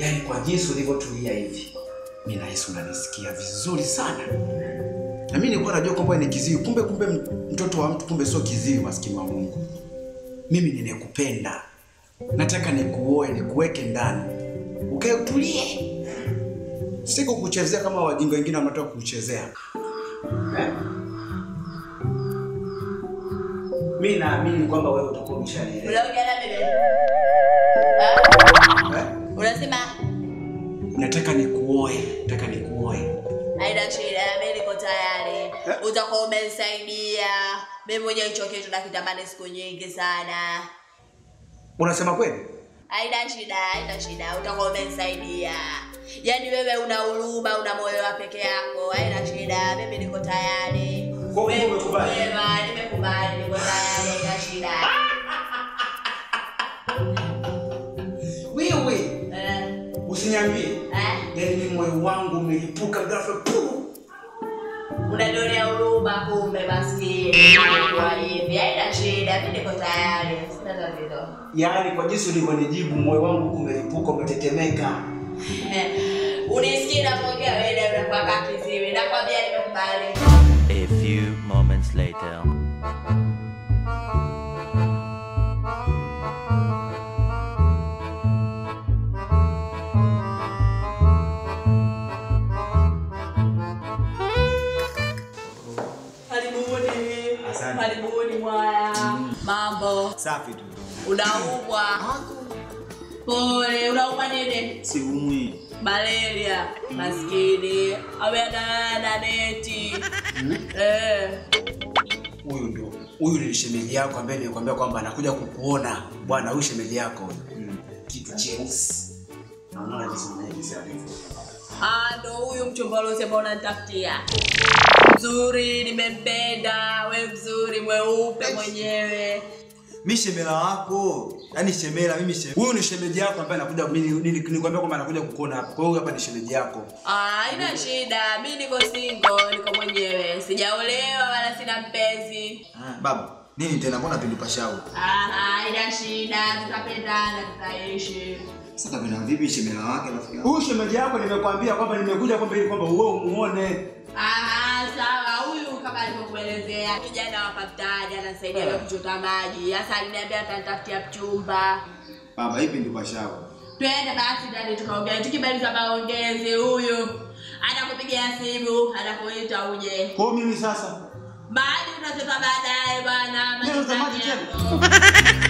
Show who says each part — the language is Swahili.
Speaker 1: yaani kwa jinsi ulivyotulia hivi, mi nahisi unanisikia vizuri sana. Na mimi nilikuwa najua kwamba ni kiziwi, kumbe kumbe mtoto wa mtu kumbe sio kiziwi, maskini wa Mungu. Mimi ninekupenda, nataka nikuoe, nikuweke ndani, ukae utulie, siku kuchezea kama wajinga wengine wanataka kuchezea eh? Mimi naamini kwamba wewe utakuwa umeshanielewa.
Speaker 2: Unaongea na bebe.
Speaker 1: Eh?
Speaker 2: Unasema
Speaker 1: Nataka nikuoe, nataka nikuoe.
Speaker 2: haina shida, mimi niko tayari. Utakuwa umenisaidia. Mimi mwenyewe hicho kitu nakitamani siku nyingi sana.
Speaker 1: Unasema kweli?
Speaker 2: Haina shida, haina shida. Utakuwa umenisaidia. Yaani wewe una huruma, una moyo wa peke yako. Haina shida, mimi niko tayari.
Speaker 1: Kwa hiyo umekubali?
Speaker 2: Wewe, nimekubali, niko tayari, haina shida.
Speaker 1: Wewe
Speaker 2: Eh,
Speaker 1: usiniambie.
Speaker 2: eh.
Speaker 1: Yaani mimi moyo wangu umelipuka ghafla pu.
Speaker 2: unanionea huruma kumbe maskini kwa hivi haina shida mi niko tayari sina tatizo
Speaker 1: Yaani kwa jinsi ulivyonijibu moyo wangu umelipuka umetetemeka.
Speaker 2: unisikie napoongea wewe unakuwa kaa kiziwi nakwambia nimekubali
Speaker 3: A few moments later.
Speaker 2: karibuni
Speaker 1: Asante.
Speaker 2: karibuni mwaya mambo
Speaker 1: Safi tu.
Speaker 2: unaumwa pole unaumwa nini
Speaker 1: Siumwi.
Speaker 2: malaria maskini awe analala na neti eh.
Speaker 1: Huyu ndio. Huyu ni shemeji yako ambaye nilikwambia kwamba anakuja kukuona. Bwana, huyu shemeji yako. Kitu cheusi. Naona jinsi jinsi alivyo.
Speaker 2: Ah, ndo huyu mchumba uliosema unanitafutia. Mzuri, nimempenda. We mzuri, mweupe mwenyewe.
Speaker 4: mi shemela wako yaani shemela mimi shemela.
Speaker 1: Huyu ni shemeji yako ambaye anakuja mimi nili- nilikwambia kwamba anakuja kukuona hapa. Kwa hiyo hapa ni shemeji yako.
Speaker 2: Ah, haina shida. Mi niko single, niko mwenyewe. Sijaolewa wala sina mpenzi.
Speaker 4: baba nini tena mbona pinduka shau
Speaker 2: Ah, haina shida. Tutapendana, tutaishi.
Speaker 4: sasa vina vipi shemela wake rafiki yangu?
Speaker 1: Huyu shemeji yako nimekwambia kwamba nimekuja kwamba ili kwamba wewe umuone.
Speaker 2: Ah, sawa. Huyu kama alivyokuelezea, kijana wa kaptani anasaidia yeah. kuchota maji. Sasa aliniambia atanitafutia mchumba.
Speaker 4: baba hii pinduka shau
Speaker 2: twende basi ndani tukaongea tukimaliza maongezi huyu anakupigia simu anakuita uje
Speaker 1: Kwa hiyo mimi sasa
Speaker 2: maji unachota baadaye bwana
Speaker 1: Leo za maji
Speaker 2: maji
Speaker 1: tena?
Speaker 2: yako.